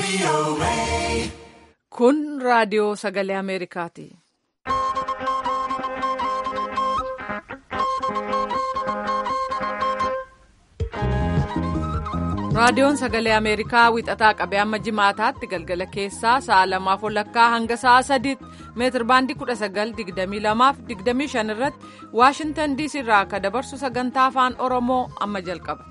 Kun raadiyoo sagalee Ameerikaati. Raadiyoon sagalee Ameerikaa wixataa qabee amma jimaataatti galgala keessaa sa'a lamaaf walakkaa hanga sa'a sadiitti meetir baandii kudha sagal digdamii lamaaf digdamii shan irratti Waashintan diisii irraa akka dabarsu sagantaa afaan Oromoo amma jalqaba.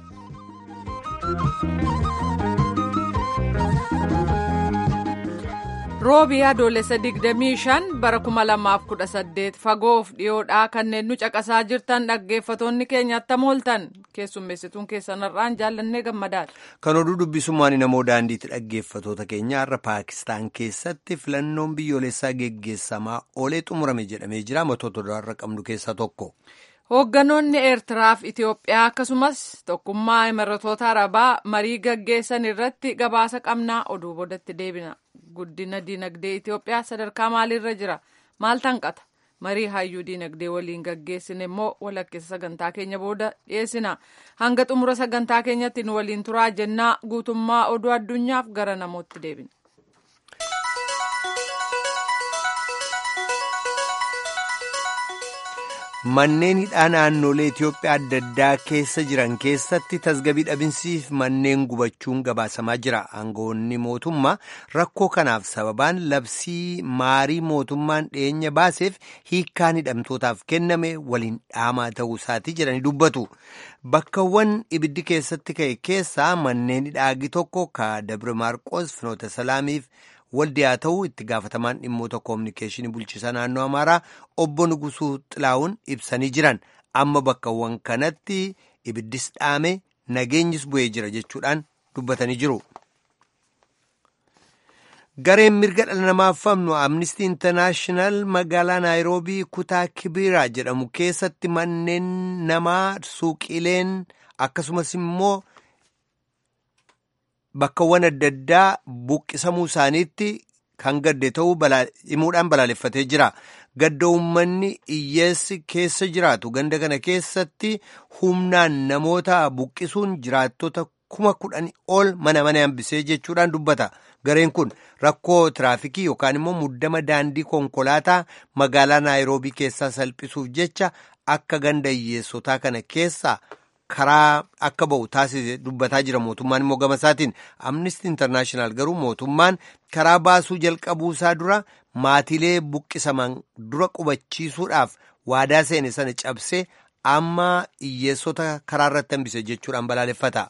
roobii adoolessa 25 bara 2018 fagoof dhiyoodhaa kanneen nu caqasaa jirtan dhaggeeffatoonni keenya attam ooltan keessummeessituun keessanarraan jaallannee gammadaadha. kan oduu dubbisummaan namoo daandiitti dhaggeeffatoota keenya har'a paakistaan keessatti filannoon biyyoolessaa geggeessamaa oolee xumurame jedhamee jira matoota duraarra qabnu keessaa tokko. hoogganoonni eertiraa fi itiyoophiyaa akkasumas tokkummaa imaratoota arabaa marii gaggeessan irratti gabaasa qabnaa oduu boodatti deebina. guddina diinagdee Itoophiyaa sadarkaa maaliirra jira maal tanqata marii hayyuu diinagdee waliin gaggeessine immoo walakkeessa sagantaa keenya booda dhiyeessina hanga xumura sagantaa keenyatti nu waliin turaa jennaa guutummaa oduu addunyaaf gara namootti deebina. Manneen hidhaa naannolee Itoophiyaa adda addaa keessa jiran keessatti tasgabii dhabinsiif manneen gubachuun gabaasamaa jira. Aangawoonni mootummaa rakkoo kanaaf sababaan labsii maarii mootummaan dhiyeenya baaseef hiikkaan hidhamtootaaf kenname waliin dhaamaa ta'uu isaatii jedhanii dubbatu. Bakkawwan ibiddi keessatti ka'e keessaa manneen hidhaagi tokko ka Dabra Maarqos Finoota Salaamiif waldi haa ta'u itti gaafatamaan dhimmoota koominikeeshinii bulchiisa naannoo amaaraa obbo Nugusuu Xilaawun ibsanii jiran amma bakkawwan kanatti ibiddis dhaame nageenyis bu'ee jira jechuudhaan dubbatanii jiru. Gareen mirga dhala namaaf falmu Amnistii Intarnaashinaal magaalaa Naayiroobii kutaa Kibiraa jedhamu keessatti manneen namaa suuqileen akkasumas immoo. Bakkawwan adda addaa buqqisamuu isaaniitti kan gadde ta'uu himuudhaan balaaleffatee jira. Gadda uummanni hiyyeessi keessa jiraatu ganda kana keessatti humnaan namoota buqqisuun jiraattota kuma kudhanii ol mana mana hambisee jechuudhaan dubbata. Gareen kun rakkoo tiraafikii yookaan immoo muddama daandii konkolaataa magaalaa Naayiroobii keessaa salphisuuf jecha akka ganda hiyyeessotaa kana keessaa. karaa akka ba'u taasise dubbataa jira mootummaan immoo gama isaatiin amnistii intarnaashinaal garuu mootummaan karaa baasuu jalqabuu isaa dura maatiilee buqqisaman dura qubachiisuudhaaf waadaa seene sana cabsee amma hiyyeessota karaa irratti hambise jechuudhaan balaaleffata.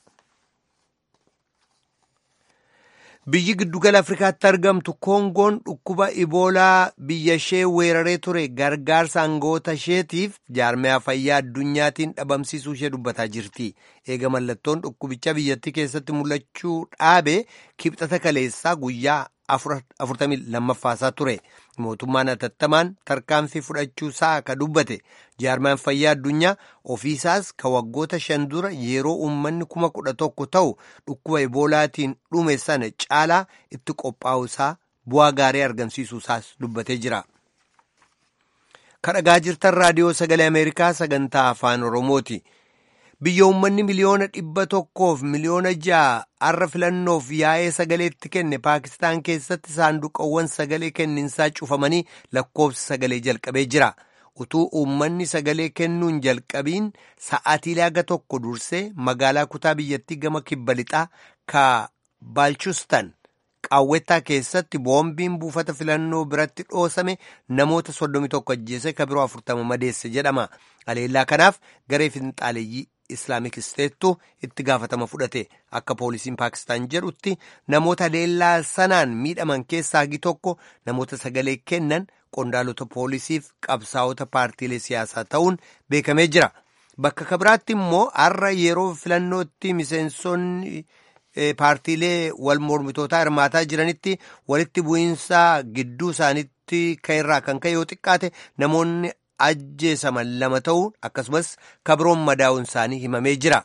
Biyyi giddugala Afrikaatti argamtu Koongoon dhukkuba Iboolaa biyya ishee weeraree ture gargaarsa aangawoota isheetiif jaarmiyaa fayyaa addunyaatiin dhabamsiisuu ishee dubbataa jirti. Eega mallattoon dhukkubicha biyyattii keessatti mul'achuu dhaabe kibxata kaleessaa guyyaa afurtamii lammaffaasaa ture. Mootummaan atattamaan tarkaanfii fudhachuu isaa ka dubbate jaarmiyaan fayyaa addunyaa ofiisaas ka waggoota shan dura yeroo uummanni kuma kudha tokko ta'u dhukkuba iboolaatiin dhume sana caalaa itti qophaa'u isaa bu'aa gaarii argamsiisuu isaas dubbatee jira. Kadhagaa jirtan raadiyoo sagalee Ameerikaa sagantaa afaan Oromooti. Biyya uummanni miliyoona dhibba tokkoof miliyoona ja'a har'a filannoof yaa'ee sagaleetti kenne Paakistaan keessatti saanduqawwan sagalee kenninsaa cufamanii lakkoofsi sagalee jalqabee jira. Utuu uummanni sagalee kennuun jalqabiin sa'aatiilee haga tokko dursee magaalaa kutaa biyyattii gama kibba lixaa ka Baalchistan qaawwetaa keessatti boombiin buufata filannoo biratti dhoosame namoota soddomi tokko ajjeese ka biroo afurtama madeesse jedhama. Aleellaa kanaaf garee finxaaleeyyii Islaamik Isteettu itti gaafatama fudhate akka poolisiin Paakistaan jedhutti namoota leellaa sanaan miidhaman keessaa hagi tokko namoota sagalee kennan qondaalota poolisiif qabsaa'ota paartiilee siyaasaa ta'uun beekamee jira. Bakka kabiraatti immoo har'a yeroo filannootti miseensonni paartiilee wal mormitootaa hirmaataa jiranitti walitti bu'iinsaa gidduu isaaniitti ka'erraa kan ka'e yoo xiqqaate namoonni ajjeesaman lama ta'uu akkasumas kabiroon madaa'uun isaanii himamee jira.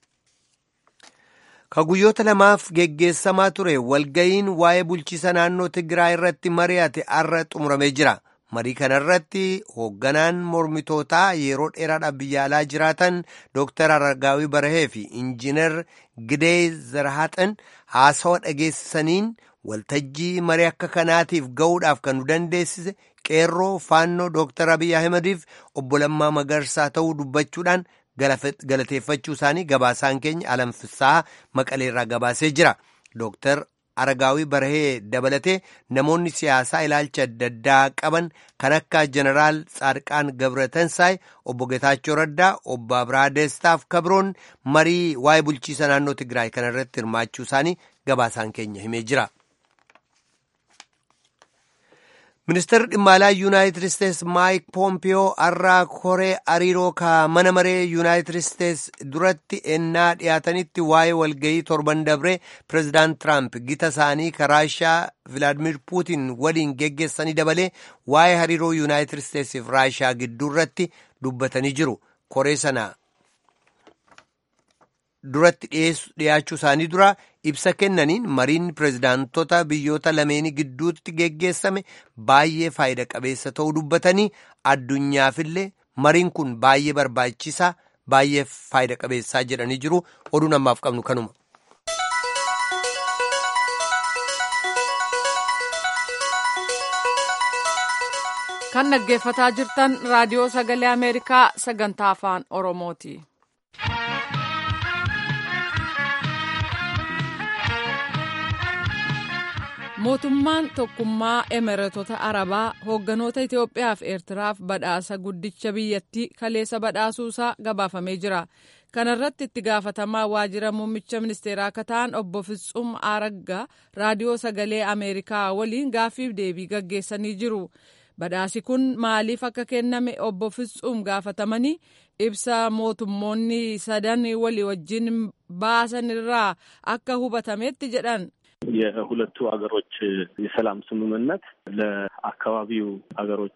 Ka guyyoota lamaaf geggeessamaa ture walga'iin waa'ee bulchiisa naannoo Tigraay irratti mari'ate har'a xumuramee jira. marii kanarratti hoogganaan mormitootaa yeroo dheeraadhaaf biyya alaa jiraatan dooktar Aragaawii Barahee fi injiinar Gidee Zarhaxan haasawa dhageessisaniin waltajjii marii akka kanaatiif ga'uudhaaf kan nu dandeessise qeerroo faannoo dooktar Abiy Ahimadiif obbo Lammaa Magarsaa ta'uu dubbachuudhaan galateeffachuu isaanii gabaasaan keenya alamfisaa maqaleerraa gabaasee jira. Dooktar Aragaawii Barahee dabalatee namoonni siyaasaa ilaalcha adda addaa qaban kan akka Jeneraal Tsaadqaan Gabratansaay, obbo Getaachoo Raddaa, obbo Abiraa Deestaaf Kabroon marii waa'ee bulchiisa naannoo Tigraay kanarratti hirmaachuu isaanii gabaasaan keenya himee jira. Ministeerri dhimma alaa Yuunaayitid Isteets Maayik Poompiyoo har'aa koree hariiroo ka mana maree Yuunaayitid Isteets duratti ennaa dhiyaatanitti waa'ee walgayii torban dabree pireezidaant Tiraamp gita isaanii ka Raashiyaa Vilaadimir Puutin waliin geggeessanii dabalee waa'ee hariiroo Yuunaayitid Isteetsiif Raashiyaa gidduu irratti dubbatanii jiru. Koree sana duratti dhiyaachuu isaanii dura ibsa kennaniin mariin pireezidaantota biyyoota lameenii gidduutti geggeessame baay'ee faayida qabeessa ta'uu dubbatanii addunyaafillee mariin kun baay'ee barbaachisaa baay'ee faayida qabeessaa jedhanii jiru oduu namaaf qabnu kanuma. kan dhaggeeffataa jirtan raadiyoo sagalee ameerikaa sagantaa afaan oromooti. mootummaan tokkummaa emireetota arabaa hoogganoota itiyoophiyaa fi eertiraaf badhaasa guddicha biyyattii kaleessa badhaasuusaa gabaafamee jira kana irratti itti gaafatamaa waajjira muummicha ministeeraa akka ta'an obbo Fitsum Aragga raadiyoo sagalee ameerikaa waliin gaaffiif deebii gaggeessanii jiru badhaasi kun maaliif akka kenname obbo Fitsum gaafatamanii ibsa mootummoonni sadan walii wajjin baasan irraa akka hubatametti jedhan. የሁለቱ ሀገሮች የሰላም ስምምነት ለአካባቢው ሀገሮች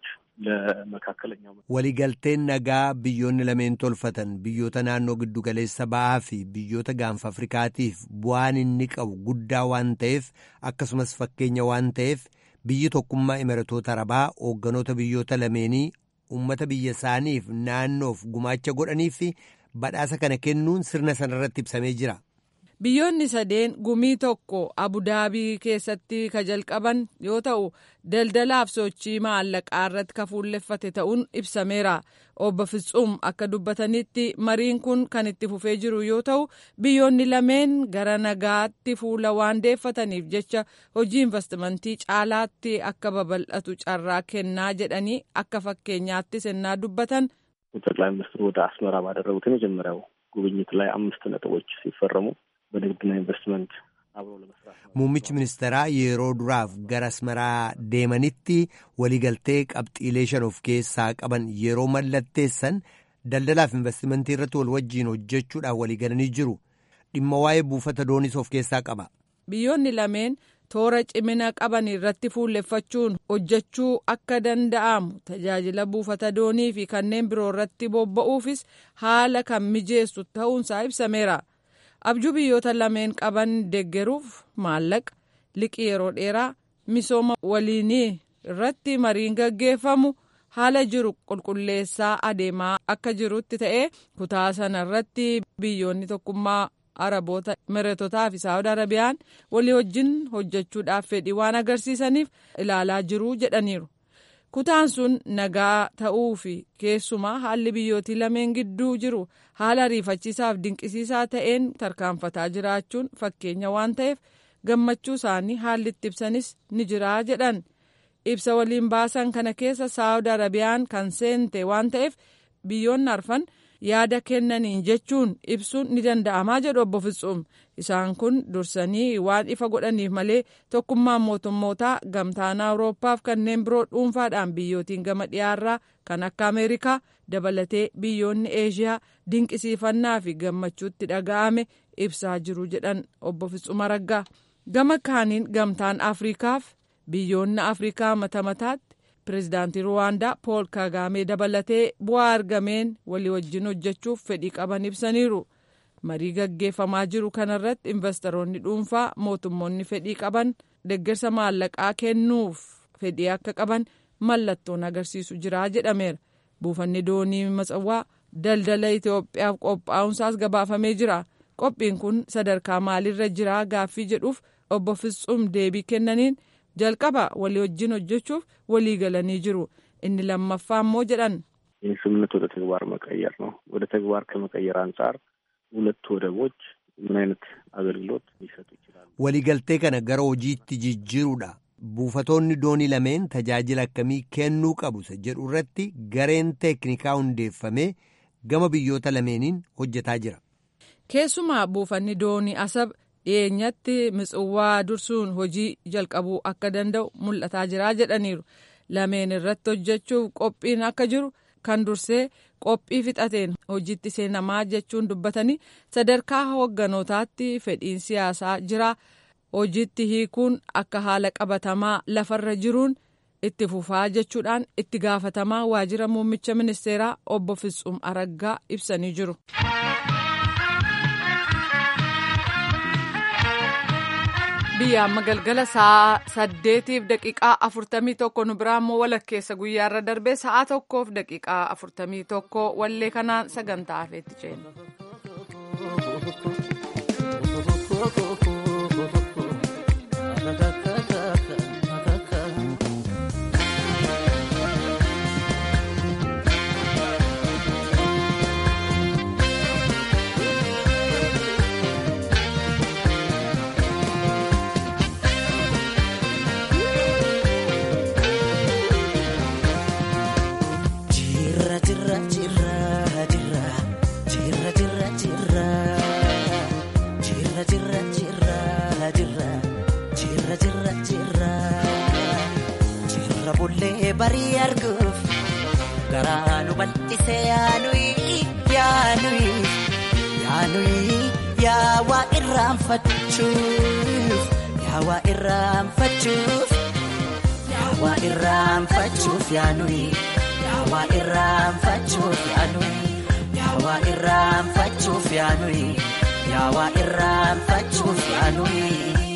ለመካከለኛው waligalteen nagaa biyyoonni lameen tolfatan biyyoota naannoo giddu galeessa ba'aa fi biyyoota gaanfa afrikaatiif bu'aan inni qabu guddaa waan ta'eef akkasumas fakkeenya waan ta'eef biyyi tokkummaa imiratoota arabaa hoogganoota biyyoota lameenii ummata biyya isaaniif naannoof gumaacha godhanii fi badhaasa kana kennuun sirna sanarratti ibsamee jira. biyyoonni sadeen gumii tokko abudaabii keessatti ka jalqaban yoo ta'u daldalaaf sochii maallaqaa irratti ka fuulleffate ta'uun ibsameera obbo Fitsum akka dubbatanitti mariin kun kan itti fufee jiru yoo ta'u biyyoonni lameen gara nagaatti fuula waan deeffataniif jecha hojii investimentii caalaatti akka babal'atu carraa kennaa jedhanii akka fakkeenyaatti sennaa dubbatan. ጠቅላይ ሚኒስትሩ ወደ አስመራ ባደረጉት የመጀመሪያው ጉብኝት ላይ አምስት ነጥቦች ሲፈረሙ በንግድና ኢንቨስትመንት አብሮ ለመስራት muummichi ministeeraa yeroo duraaf gara asmaraa deemanitti waliigaltee qabxiilee shan of keessaa qaban yeroo mallatteessan daldalaaf investimentii irratti wal wajjiin hojjechuudhaaf waliigalanii jiru dhimma waa'ee buufata dooniis of keessaa qaba. biyyoonni lameen toora cimina qaban irratti fuulleffachuun hojjechuu akka danda'amu tajaajila buufata doonii fi kanneen biroo irratti bobba'uufis haala kan mijeessu ta'uunsaa ibsameera. abjuu biyyoota lameen qaban deeggaruuf maallaqa liqii yeroo dheeraa misooma waliinii irratti mariin gaggeeffamu haala jiru qulqulleessaa adeemaa akka jirutti ta'ee kutaa sana irratti biyyoonni tokkummaa araboota imiretotaa fi saawud arabiyaan walii wajjin hojjechuudhaaf fedhii waan agarsiisaniif ilaalaa jiruu jedhaniiru. kutaan sun nagaa ta'uu fi keessumaa haalli biyyootii lameen gidduu jiru haala ariifachiisaaf dinqisiisaa ta'een tarkaanfataa jiraachuun fakkeenya waan ta'eef gammachuu isaanii haalli itti ibsanis ni jiraa jedhan ibsa waliin baasan kana keessa saawud arabiyaan kan seente waan ta'eef biyyoonni arfan yaada kennaniin jechuun ibsuun ni danda'amaa jedhu obbo Fitsum isaan kun dursanii waan ifa godhaniif malee tokkummaan mootummootaa gamtaan awurooppaaf kanneen biroo dhuunfaadhaan biyyootiin gama dhiyaarraa kan akka ameerikaa dabalatee biyyoonni eeshiyaa dinqisiifannaa fi gammachuutti dhaga'ame ibsaa jiru jedhan obbo Fitsum Araggaa gama kaaniin gamtaan afriikaaf biyyoonni afriikaa mata mataatti pireezidaantii ruwaandaa pool kaagaamee dabalatee bu'aa argameen walii wajjin hojjechuuf fedhii qaban ibsaniiru marii gaggeeffamaa jiru kanarratti investoroonni dhuunfaa mootummoonni fedhii qaban deeggarsa maallaqaa kennuuf fedhii akka qaban mallattoon agarsiisu jira jedhameera buufanni doonii matsawwaa daldala itiyoophiyaaf qophaa'unsaas gabaafamee jira qophiin kun sadarkaa maaliirra jira gaaffii jedhuuf obbo Fitsum deebii kennaniin jalqaba walii wajjin hojjechuuf walii galanii jiru inni lammaffaa immoo jedhan ይህ ስምምነት ወደ ተግባር መቀየር ነው። ወደ ተግባር ከመቀየር አንጻር ሁለቱ ወደቦች ምን አይነት አገልግሎት ሊሰጡ ይችላሉ? waliigaltee kana gara hojiitti jijjiiruudha buufatoonni doonii lameen tajaajila akkamii kennuu qabu isa jedhu irratti gareen teeknikaa hundeeffamee gama biyyoota lameeniin hojjetaa jira. keessumaa buufanni doonii asab dhiyeenyatti mitsawwaa dursuun hojii jalqabuu akka danda'u mul'ataa jira jedhaniiru lameen irratti hojjechuuf qophiin akka jiru kan dursee qophii fixateen hojiitti seenamaa jechuun dubbatanii sadarkaa hoogganotaatti fedhiin siyaasaa jira hojiitti hiikuun akka haala qabatamaa lafarra jiruun itti fufaa jechuudhaan itti gaafatamaa waajjira muummicha ministeeraa obbo Fitsum Araggaa ibsanii jiru. biyya amma galgala sa'a saddeetiif daqiiqaa afurtamii tokko nu biraa immoo walakkeessa guyyaarra darbee sa'a tokkoof daqiiqaa afurtamii tokko wallee kanaan sagantaa hafeetti ceena. barii arguuf garaa nu bal'isee yaanuyi yaanuyi yaanuyi yaawaa irraanfachuuf yaawaa irraanfachuuf yaawaa irraanfachuuf yaanuyi yaawaa irraanfachuuf yaanuyi yaawaa irraanfachuuf yaanuyi yaawaa irraanfachuuf yaanuyi.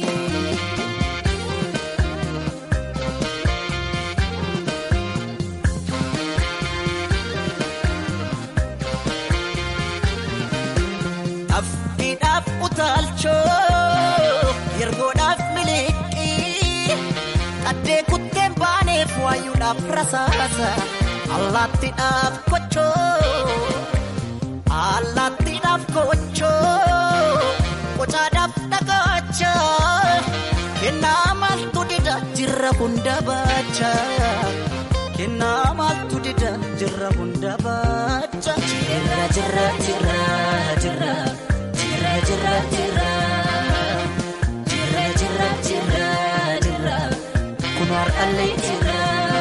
Afkiidhaaf utaalchoo yergoodhaaf miliqii qaddee kutteen baaneef waayuudhaaf rasaasa allaattiidhaaf kochoo allaattiidhaaf kochoo qocaadhaaf dhagacha kennaa maaltu dida jirra hunda baacha kennaa maaltu dida jirra hunda baacha jirra jirra jirra jirra. Jirra jirra jirra jirra jirra jirra jirra kun har'allee jirra.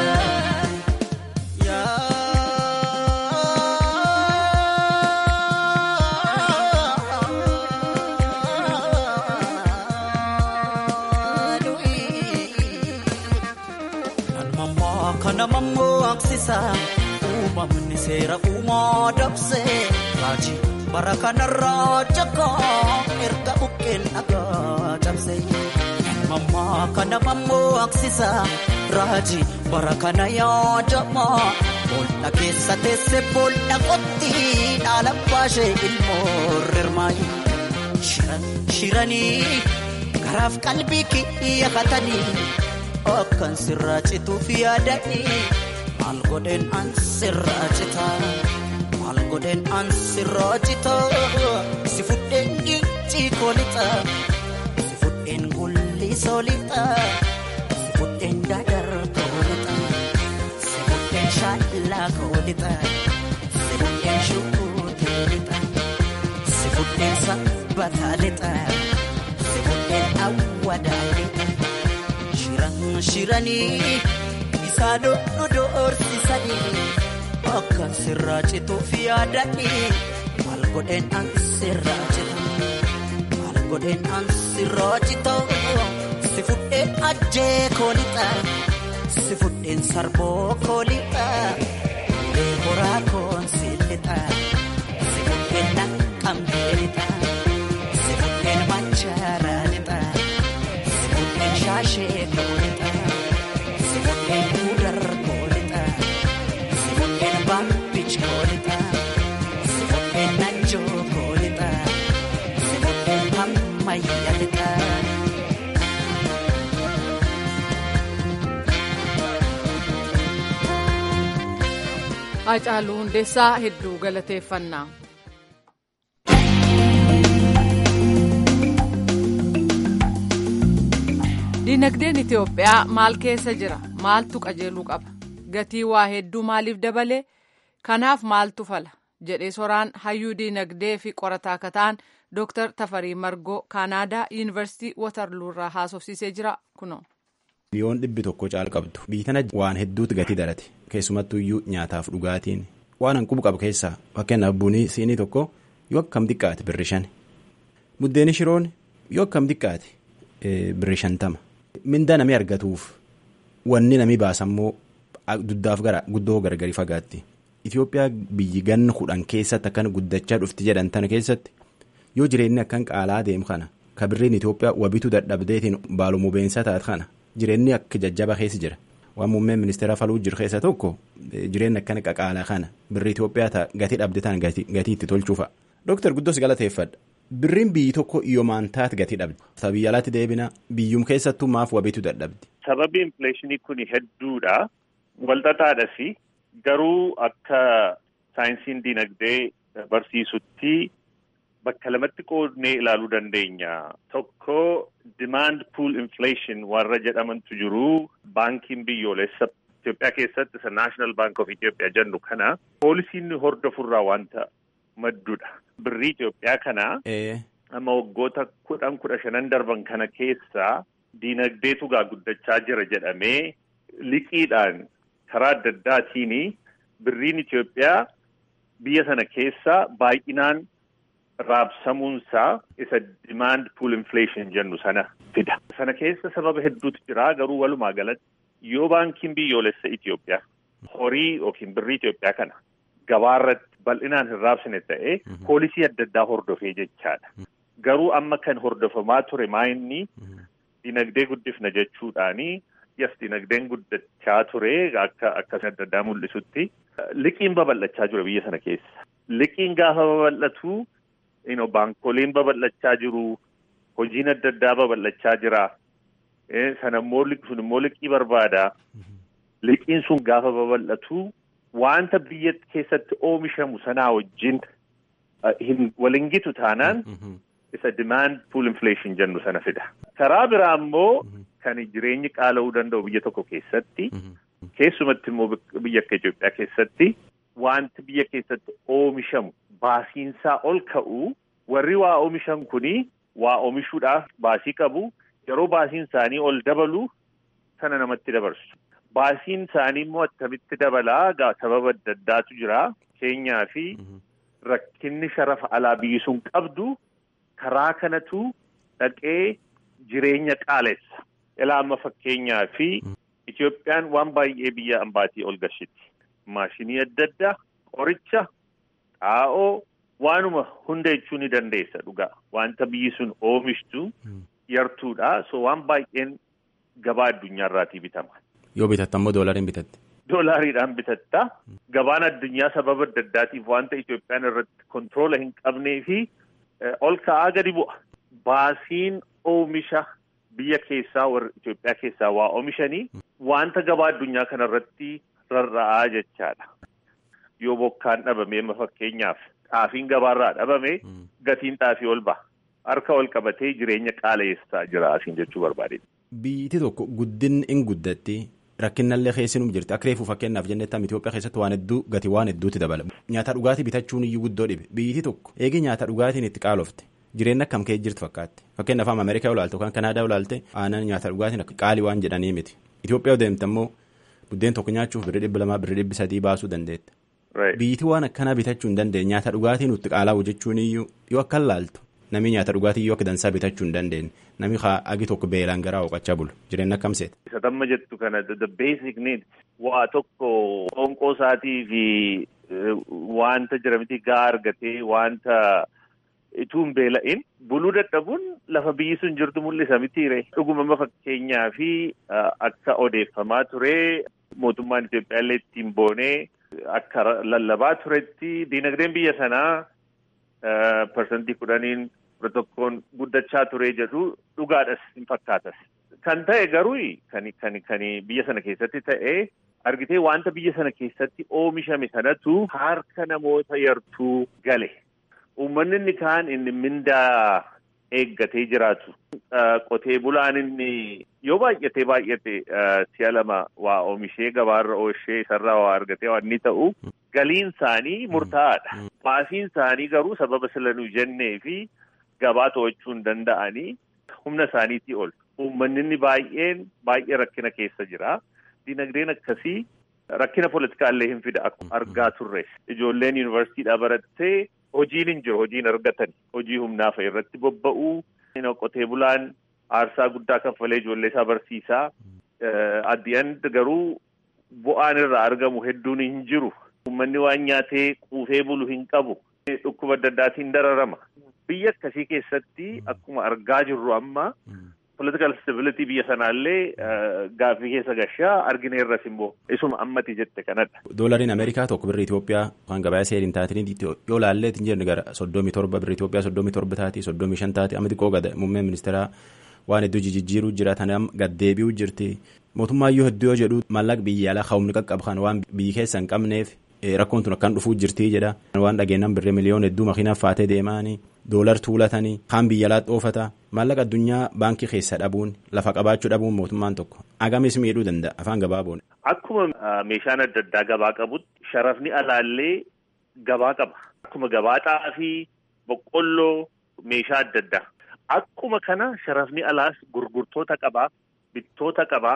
Kana mammoo aksisa uumamni seera uumaa dabsee raajii. bara kanarraa jakaa erga buqqeen dhagaa cabse mammaa kana mammoo aksisa raajii bara kana yaadama boolla keessa teesse boolla qotti dhaala baashee ilmoo rirmaayi shiranii garaaf qalbii kiyya katanii akkan sirraa cituuf yaadanii maal godheen an sirraa citaa. godhen an sirraa citaa si fudheen gincii koolixa si fudheen gulli soolixa si fudheen dadar koolixa si fudheen shaallaa koolixa si fudheen shukuuteelixa si fudheen sabbataalixa si fudheen awwadaalixa shiran shiranii isaan nu doorsisanii. akka sirraa cituuf yaadanii maal godheen an sirraa citu maal godheen an sirraa citu si fudheen ajjee koolixa si fudheen sarboo koolixa ulee horaa koon si lixa si fudheen naqqambee lixa si fudheen machaaraa lixa si fudheen shaashee koolixa si fudheen guudar koolixa. Hacaaluu Hundeessaa hedduu galateeffannaa. Dinagdeen Itoophiyaa maal keessa jira? Maaltu qajeeluu qaba? Gatii waa hedduu maaliif dabale? Kanaaf maaltu fala? jedhee soraan hayyuu dinagdee fi qorataa akka ta'an Dr. Tafarii Margoo Kaanaadaa Yuunivarsiitii Watarluu irraa haasofsiisee jira kunoo. Biyyoon dhibbi tokko caal qabdu. Biyyi tana waan hedduutu gatii dalate. Keessumattuu iyyuu nyaataaf dhugaatiin. Waan hanqubu qabu keessaa fakkeenyaaf bunii siinii tokko yoo akkam xiqqaate birri shan. Buddeeni shiroon yoo akkam xiqqaate birri shantama. Mindaa namni argatuuf wanni namni baasammoo duddaaf gara guddoo gargari fagaatti. Itoophiyaa biyyi ganna kudhan keessatti akkan guddachaa dhufti jedhan tana keessatti yoo jireenyi akkan qaalaa deemu kana ka birriin Itoophiyaa wabitu dadhabdeetiin baalumuu beensaa taate kana. Jireenyi akka jajjaba keessa jira. Waan muummeen ministeera faluu jiru keessa tokko jireenya akkana qaqaalaa kana birri Itoophiyaa ta'a gatii dhabde ta'an gatii itti tolchuufa. Dooktar Guddoos galateeffadha. Birriin biyyi tokko yoomaan taate gatii dhabde. Biyya alaatti deebina biyyum keessattuu maaf wabiitu dadhabde. Sababii infleeshinii kun hedduudha. Walxaxaadhas garuu akka saayinsiin dinagdee barsiisutti. Bakka lamatti qoodnee ilaaluu dandeenya. Tokko demand pool inflation warra jedhamantu jiru. Baankiin biyyoolessa Itoophiyaa keessatti isa National Bank of Ethiopia jennu kana poolisiin hordofurraa wanta maddudha. Birrii Itoophiyaa kana amma waggoota kudhan kudha shanan darban kana keessaa diinagdeetu gaa guddachaa jira jedhamee liqiidhaan karaa adda addaatiin birriin Itoophiyaa biyya sana keessaa baay'inaan. Raabsamuunsaa isa demand pool inflation jennu sana fida. Sana keessa sababa hedduutu jira garuu walumaa galatti yoo baankiin biyyoolessa Itoophiyaa horii yookiin birrii Itoophiyaa kana gabaarratti bal'inaan hin raabsine ta'ee poolisii adda addaa hordofee jechaadha. Garuu amma kan hordofamaa ture maayinni dinagdee guddifna jechuudhaanii yas dinagdeen guddachaa ture akka akka adda addaa mul'isutti liqiin babal'achaa jira biyya sana keessa. Liqiin gaafa babal'atu. Baankoliin babal'achaa jiru hojiin adda addaa babal'achaa jira sana immoo sun immoo liqii barbaada liqiin sun gaafa babal'atu wanta biyya keessatti oomishamu sanaa wajjin waliin gitu taanaan isa demand pool inflation jennu sana fida. Karaa biraa immoo kan jireenyi qaala'uu danda'u biyya tokko keessatti keessumatti immoo biyya akka Itoophiyaa keessatti. Wanti biyya keessatti oomishamu baasiinsaa ol ka'u warri waa oomishan kuni waa oomishuudhaaf baasii qabu yeroo baasiin isaanii ol dabalu sana namatti dabarsu. Baasiin isaanii immoo akkamitti dabalaa sababa adda addaatu jira. Keenyaa fi rakkinni sharafa alaa biyyi sun qabdu karaa kanatu dhaqee jireenya qaalessa. Ilaa amma fakkeenyaa fi Itoophiyaan waan baay'ee biyya ambaatii ol gashiti. Maashinii adda addaa qoricha xaa'oo waanuma hunda jechuu ni dandeessa dhugaa wanta biyyi sun oomishtu yartuudha so waan baay'een gabaa addunyaarraatii bitama. Yoo bitatta immoo doolariin bitatte. Doolariidhaan bitatta gabaan addunyaa sababa adda addaatiif wanta Itoophiyaan irratti kontiroola hin qabnee fi ol ka'aa gadi bu'a. Baasiin oomisha biyya keessaa warra Itoophiyaa keessaa waa oomishanii wanta gabaa addunyaa kanarratti. rarra'aa jechaadha. Yoo bokkaan dhabame amma fakkeenyaaf xaafiin gabaarraa dhabame gatiin xaafii ol ba'a. Harka ol qabatee jireenya qaala'eessaa jira asiin jechuu barbaadedha. Biyyi tokko guddinni hin guddatti rakkinallee keessinuu jirti. Akka reefuu fakkeenyaaf jennetti Itoophiyaa keessatti waan hedduu gati waan hedduutti dabala. Nyaata dhugaatii bitachuun iyyuu guddoo dhibe. Biyyi tokko eegi nyaata dhugaatiin itti qaalofte. Jireenya akkam ka'ee jirtu fakkaatti. Fakkeenyaaf amma Ameerikaa olaalte yookaan Kanaadaa olaalte aannan nyaata dhugaatiin qaalii waan jedhanii miti. Itoophiyaa deemte immoo buddeen tokko nyaachuuf birrii dhibba lamaa birrii dhibbi sadii baasuu dandeetta. Biyyi waan akkanaa bitachuu hin dandeenye nyaata dhugaatii nutti qaalaa'u jechuun iyyuu yoo akka laaltu namni nyaata dhugaatii iyyuu akka dansaa bitachuu hin dandeenye namni agi tokko beelaan garaa hooqachaa bulu jireenya akkam seeta. Isa tamma jettu kana the basic needs waa tokko qoonqoo isaatii fi wanta jiramiti gaa argatee wanta ituu hin beela'in buluu dadhabuun lafa biyyi sun jirtu mul'isa mitiire. Dhuguma fakkeenyaa fi akka odeeffamaa ture mootummaan Itoophiyaa illee ittiin boonee akka lallabaa turetti diinagdeen biyya sanaa parsantii kudhaniin tokkoon guddachaa ture jedhu dhugaadhas hin fakkaatas. Kan ta'e garuu kan kan kan biyya sana keessatti ta'e argitee wanta biyya sana keessatti oomishame sanatu harka namoota yartuu gale. Uummanni inni kaan inni mindaa eeggatee jiraatu. Qotee bulaan inni yoo baay'atee baay'ate si'a lama waa oomishee gabaarra ooshee isarraa waa argatee waan inni ta'u galiin isaanii murtaa'aadha. Baasiin isaanii garuu sababa silanuu jennee fi gabaa to'achuu hin danda'anii humna isaaniitii ol. Uummanni inni baay'een baay'ee rakkina keessa jira. Dinagdeen akkasii rakkina politikaallee hin fida akkuma argaa turre. Ijoolleen yuunivarsiitiidhaa barattee hojiin hin jiru hojiin argatan hojii humnaa fa'a irratti bobba'uu qotee bulaan aarsaa guddaa kaffalee ijoollee isaa barsiisaa addi'an garuu bu'aan irraa argamu hedduun hin jiru. Uummanni waan nyaatee quufee bulu hin qabu. Dhukkuba adda addaatiin dararama. Biyya akkasii keessatti akkuma argaa jirru amma political stability biyya sanaallee gaaffii keessa gashaa argina irras immoo isuma ammati jette kanadha. Doolariin Ameerikaa tokko birri Itoophiyaa waan gabayaa seeriin taatanii yoo laallee hin jirne gara soddomii torba birri Itoophiyaa soddomii torba taati soddomii shan taati amma xiqqoo gada muummeen ministeeraa waan hedduu jijjiiruu jira tanam gaddeebi'uu jirti. Mootummaayyuu hedduu yoo jedhu maallaqa biyya alaa humni qaqqabu kan waan biyyi keessa hin qabneef rakkoon tun akkaan dhufuu jirti jedha. Waan dhageenyaan birrii miliyoona hedduu makiinaan faatee deemaanii doolar tuulatanii kaan biyya alaa dhoofata maallaqa addunyaa baankii keessa dhabuun lafa qabaachuu dhabuun mootummaan tokko agamis miidhuu danda'a afaan gabaaboon. Akkuma meeshaan adda addaa gabaa qabutti sharafni alaallee gabaa qaba. Akkuma gabaa xaafii boqqolloo meeshaa adda addaa. Akkuma kana sharafni alaas gurgurtoota qabaa bittoota qabaa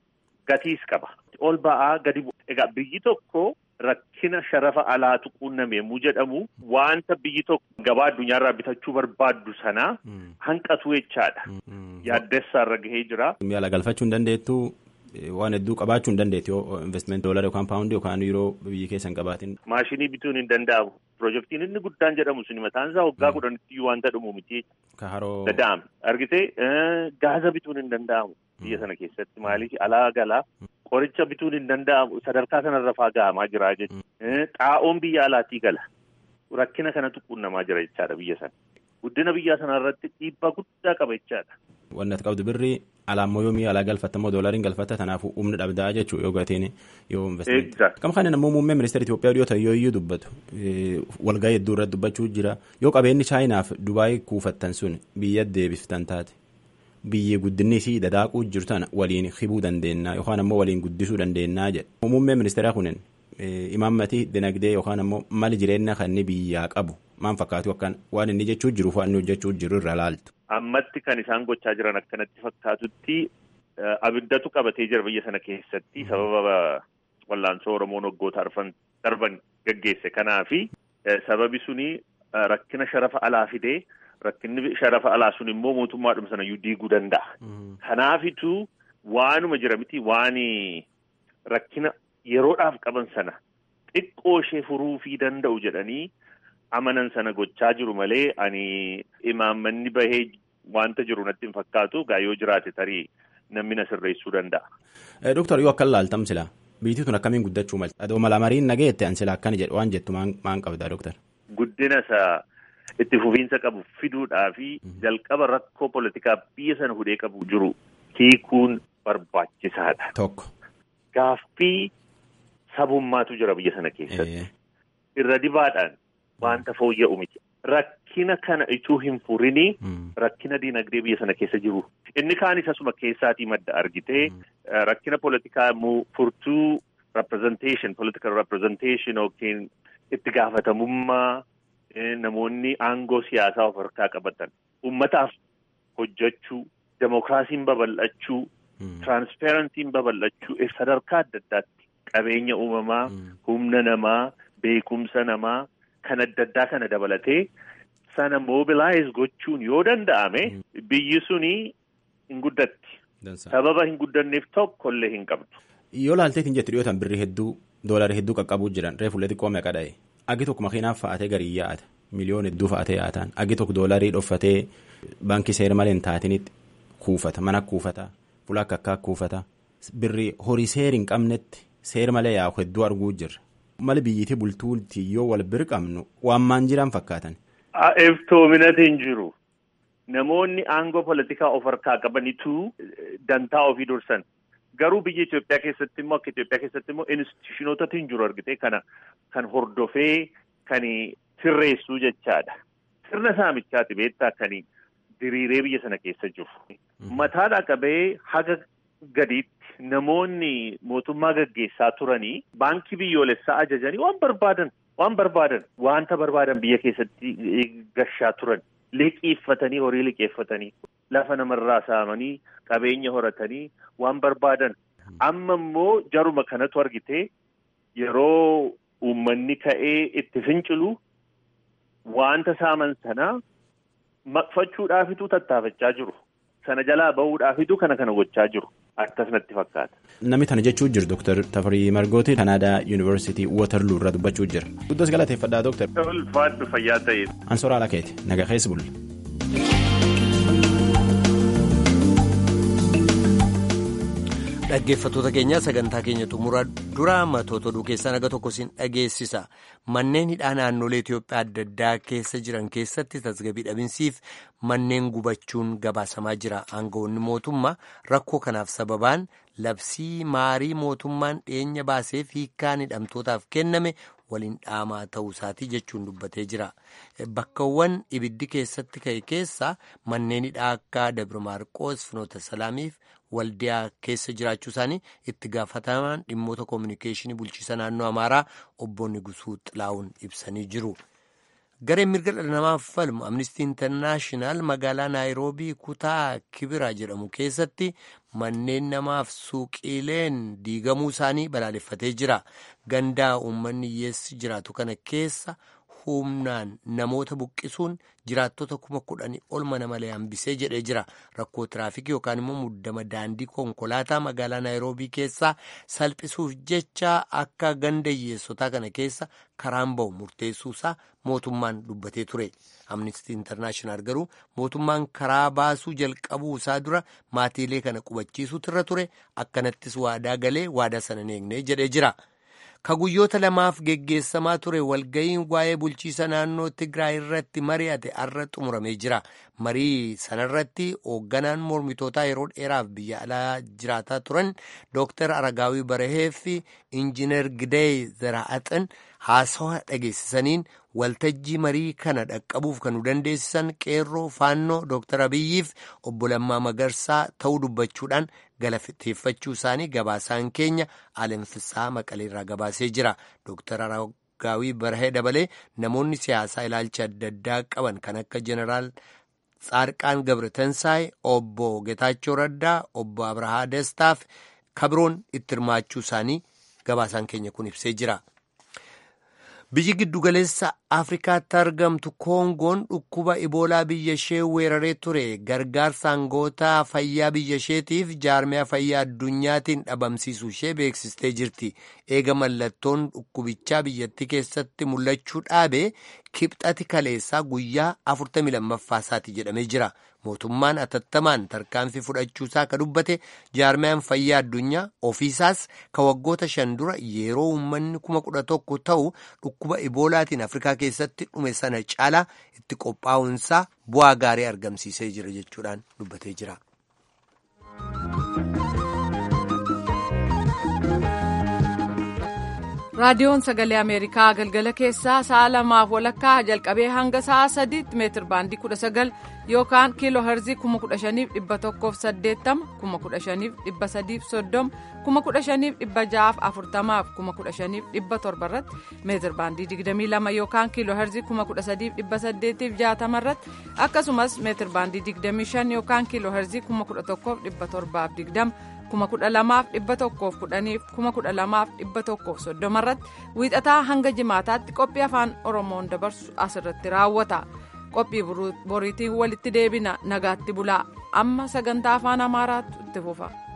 gatiis qaba. Ol ba'aa gadi bu'a. Egaa biyyi tokko. Rakkina sharafa alaatu quunname yommuu jedhamu wanta biyyi tokko gabaa addunyaarraa bitachuu barbaaddu sanaa hanqatu jechaadha. Yaaddessaarra gahee jira. Mi'a galfachuu hin dandeettu waan hedduu qabaachuu hin dandeettu yoo investiment doolara yookaan paawundii yookaan yeroo biyyi keessa hin qabaatin. Maashinii bituun hin danda'amu. Pirojektiin inni guddaan jedhamu suni mataan isaa waggaa kudhanitti wanta dhumu miti. Ka haroo. Dada'ame. Argitee gaaza bituun hin danda'amu. Biyya sana keessatti maaliif alaa galaa. Qoricha bituun hin danda'amu sadarkaa sanarra faa gahamaa jira jechuudha. Xaa'oon biyya alaatii gala. Rakkina kanatu qunnamaa jira jechaadha biyya sana. Guddina biyya sanarratti dhiibbaa guddaa qaba jechaadha. Wanni ati qabdu birri alaammoo yoo mi'a alaa galfatta immoo doolariin galfatta kanaafuu humna dhabdaa jechuudha yoo gateen yoo investimentii. Kam kanin ammoo muummee ministeera Itoophiyaa dhiyoo ta'e yoo iyyuu dubbatu walgahii hedduu irratti dubbachuu jira yoo qabeenyi chaayinaaf Dubaayii kuufattan sun biyya deebiftan taate. Biyyi guddinni isii dadaaquu jirtu tana waliin hibuu dandeenya yookaan ammoo waliin guddisuu dandeenya jedha. Muummeen ministeeraa kunin imaammatii dinagdee yookaan ammoo mali jireenya kan inni biyyaa qabu maan fakkaatu akkan waan inni jechuu jiruuf waan inni hojjechuu jiru irra laaltu. Ammatti kan isaan gochaa jiran akkanatti fakkaatutti abiddatu qabatee jira biyya sana keessatti sababa wallaansoo Oromoon waggoota arfan darban gaggeesse kanaafi sababi suni rakkina sharafa alaa fidee. Rakkinni sharafa alaa sun immoo mootummaadhuma sana iyyuu diiguu danda'a. Kanaafitu waanuma jira miti waan rakkina yeroodhaaf qaban sana xiqqoo ishee furuufii danda'u jedhanii amanan sana gochaa jiru malee ani imaammanni bahee wanta jiru natti hin fakkaatu gaa yoo jiraate tarii namni na sirreessuu danda'a. Dooktar yoo akkan laaltam sila biyyi tun akkamiin guddachuu malti adoo mala mariin nageette an sila akkana jedhu waan jettu maan qabdaa dooktar. Guddina isaa. Itti fufiinsa qabu fiduudhaa fi jalqaba rakkoo politikaa biyya sana hudhee qabu jiru hiikuun barbaachisaadha. Tokko. Gaaffii sabummaatu jira biyya sana keessatti. Irra dibaadhaan wanta fooyya'u miti. Rakkina kana ituu hin furinii rakkina diinagdee biyya sana keessa jiru. Inni kaan isasuma keessaatii madda argitee rakkina politikaa immoo furtuu representation political representation yookiin itti gaafatamummaa. Namoonni aangoo siyaasaa of harkaa qabatan ummataaf hojjechuu demokiraasiin babal'achuu tiraanspeeransiin babal'achuu sadarkaa adda addaatti qabeenya uumamaa humna namaa beekumsa namaa kan adda addaa kana dabalatee sana moobilaayiz gochuun yoo danda'ame biyyi suni hin guddatti. Sababa hin guddanneef tokkollee hin qabdu. Yoo laalteetiin jettu dhiyootaan birrii hedduu doolarii hedduu qaqqabuu jiran reefullee xiqqoo meeqa dha'e. Agi tokko makiinaaf fa'atee garii yaa'ata miliyoona hedduu fa'atee yaa'atan agi tokko doolarii dhoffatee baankii seera malee hin taatinitti kuufata mana kuufata fuula akka akka kuufata birrii horii seera hin qabnetti seera malee yaa'u hedduu arguu jirra. Mali biyyiitii bultuutti yoo wal bira qabnu waan maan jiran fakkaatan. Eftoominati hin jiru namoonni aangoo politikaa of harkaa qabanitu dantaa ofii dursan. Garuu biyya Itoophiyaa keessatti immoo akka Itoophiyaa keessatti immoo institushinootatu hin jiru argite kana kan hordofee kan sirreessuu jechaadha. Sirna saamichaati beektaa kan diriiree biyya sana keessa jiru. Mataadhaa qabee haga gadiitti namoonni mootummaa gaggeessaa turanii baankii biyyoolessaa ajajanii waan barbaadan waan barbaadan wanta barbaadan biyya keessatti gashaa turan. Liqeeffatanii horii liqeeffatanii lafa namarraa saamanii qabeenya horatanii waan barbaadan amma immoo jaruma kanatu argite yeroo uummanni ka'ee itti fincilu wanta saaman sana maqfachuudhaafitu tattaafachaa jiru sana jalaa bahuudhaafitu kana kana gochaa jiru akkas natti fakkaata. Namni kana jechuu jiru Dr. Tafarii Margooti Kanaadaa Yuunivarsiitii Waterloo irra dubbachuu jira. Guddos galateeffadhaa Dr. Ulfaadhu fayyaa ta'e. Ansoora Alakeeti naga keessa bulle. Dhaggeeffattoota keenya sagantaa keenya xumura dura matoota oduu keessaa naga tokko siin dhageessisa. Manneen hidhaa naannolee Itoophiyaa adda addaa keessa jiran keessatti tasgabbii dhabinsiif manneen gubachuun gabaasamaa jira. Aangawoonni mootummaa rakkoo kanaaf sababaan labsii maarii mootummaan dhiyeenya baaseef hiikkaan hidhamtootaaf kenname waliin dhaamaa ta'uu isaatii jechuun dubbatee jira. Bakkawwan ibiddi keessatti ka'e keessa manneen hidhaa akka Dabra Maarqoos, Finoota Salaamiif waldiyaa keessa jiraachuu isaanii itti gaafatamaan dhimmoota koominikeeshinii bulchiisa naannoo Amaaraa obbo Nigusuu Xilaa'uun ibsanii jiru. Gareen mirga dhala namaaf falmu Amnistii Intarnaashinaal magaalaa Naayiroobii kutaa Kibira jedhamu keessatti manneen namaaf suuqiileen diigamuu isaanii balaaleffatee jira. Gandaa uummanni hiyyeessi jiraatu kana keessa humnaan namoota buqqisuun jiraattota kuma kudhanii ol mana malee hambisee jedhee jira. Rakkoo tiraafikii yookaan immoo muddama daandii konkolaataa magaalaa Naayiroobii keessaa salphisuuf jecha akka ganda hiyyeessotaa kana keessa karaan bahu murteessuusaa mootummaan dubbatee ture. Amnistii Intarnaashinaal garuu mootummaan karaa baasuu jalqabuu isaa dura maatiilee kana qubachiisuutu irra ture akkanattis waadaa galee waadaa sana hin eegne jedhee jira. Ka guyyoota lamaaf geggeessamaa ture walga'iin waa'ee bulchiisa naannoo Tigraay irratti mari'ate har'a xumuramee jira. Marii sanarratti hoogganaan mormitootaa yeroo dheeraaf biyya alaa jiraataa turan Dr. Aragaawii Barahee fi Injiinar Gidee Zaraa'axin haasawaa dhageessisaniin waltajjii marii kana dhaqqabuuf kan nu dandeessisan qeerroo faannoo Dr. Abiyyiif obbo Lammaa Magarsaa ta'uu dubbachuudhaan galateeffachuu isaanii gabaasaan keenya alanfisaa maqaleerraa gabaasee jira. Dr. Aragaawii Barahee dabalee namoonni siyaasaa ilaalcha adda addaa qaban kan akka jeneraal Tsaarqaan Gabretansaay, obbo Getaachoo Raddaa, obbo Abrahaa Destaaf kabiroon itti hirmaachuu isaanii gabaasaan keenya kun ibsee jira. Biyyi giddugaleessa Afrikaatti argamtu Koongoon dhukkuba Iboolaa biyya ishee weeraree ture gargaarsa aangoota fayyaa biyya isheetiif jaarmiyaa fayyaa addunyaatiin dhabamsiisuu ishee beeksistee jirti. Eega mallattoon dhukkubichaa biyyattii keessatti mul'achuu dhaabe kibxati kaleessaa guyyaa 42ffaa isaati jedhamee jira. Mootummaan atattamaan tarkaanfii fudhachuusaa ka dubbate jaarmiyaan fayyaa addunyaa ofiisaas ka waggoota shan dura yeroo uummanni kuma kudha tokko ta'u dhukkuba iboolaatiin Afrikaa keessatti dhume sana caalaa itti qophaa'uunsaa bu'aa gaarii argamsiisee jira jechuudhaan dubbatee jira. raadiyoon sagalee ameerikaa galgala keessaa sa'a lamaaf walakkaa jalqabee hanga sa'a sadiitti meetir baandii kudha sagal yookaan kiiloo herzii kuma kudha shaniif dhibba tokkoof saddeettama kuma kudha shaniif dhibba sadiif soddoma kuma kudha shaniif dhibba ja'aaf afurtamaaf kuma kudha shaniif dhibba torba irratti meetir baandii digdamii lama yookaan kiiloo herzii kuma kudha sadiif dhibba saddeetiif jaatama irratti akkasumas meetir baandii digdamii shan yookaan kiiloo herzii kuma kudha tokkoof dhibba torbaaf digdama kuma kudha lamaaf dhibba tokkoof kudhaniif kuma kudha lamaaf dhibba tokkoof soddoma irratti wiixataa hanga jimaataatti qophii afaan oromoon dabarsu asirratti raawwata qophii boriitiin walitti deebina nagaatti bulaa amma sagantaa afaan amaaraatu itti fufa.